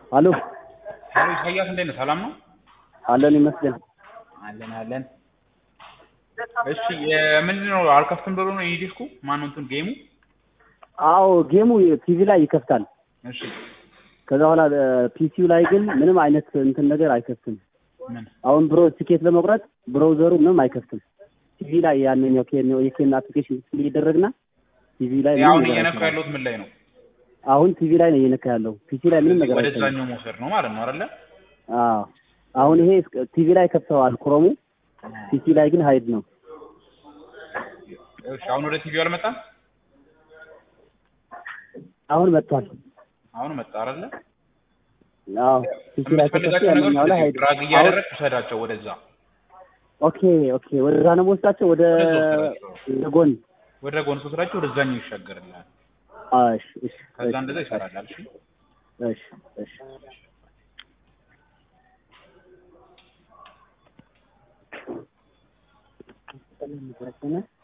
አሎ ሄሎ ኢሳያስ እንዴት ነህ? ሰላም ነው? አለን ይመስገን። አለን አለን። እሺ የምንድን ነው አልከፍትም ብሎ ነው የዲስኩ ማነው እንትን ጌሙ? አዎ ጌሙ ቲቪ ላይ ይከፍታል። እሺ ከዛ በኋላ ፒሲው ላይ ግን ምንም አይነት እንትን ነገር አይከፍትም። ምን አሁን ብሮ ቲኬት ለመቁረጥ ብሮዘሩ ምንም አይከፍትም። ቲቪ ላይ ያንኛው ኬን የኬን አፕሊኬሽን ይደረግና ቲቪ ላይ ምንም አሁን ነገር እየነካ አይሰራም። ያለሁት ምን ላይ ነው? አሁን ቲቪ ላይ ነው እየነካ ያለው። ፒሲ ላይ ምንም ነገር አይሰራም። ወደዛኛው መውሰድ ነው ማለት ነው አይደለ? አዎ አሁን ይሄ ቲቪ ላይ ከፍተዋል ክሮሙ፣ ፒሲ ላይ ግን ሀይድ ነው። እሺ አሁን ወደ ቲቪው አልመጣም? አሁን መጥቷል። አሁን መጣ አይደለ? አዎ ፒሲ ላይ ከከፍተ የምትፈልጋቸው ያንኛው ላይ ነገሮች ሀይድ ድራግ አሁን እያደረግ ውሰዳቸው ወደዛ ኦኬ ኦኬ፣ ወደዛ ነው የምወስዳቸው ወደ ወደ ጎን። ወደ ጎን ስትወስዳቸው ወደዛኛው ይሻገርልሃል። አዎ፣ እሺ እሺ ከዛ እሺ፣ እንደዛ ይሰራላል። እሺ እሺ እሺ እሺ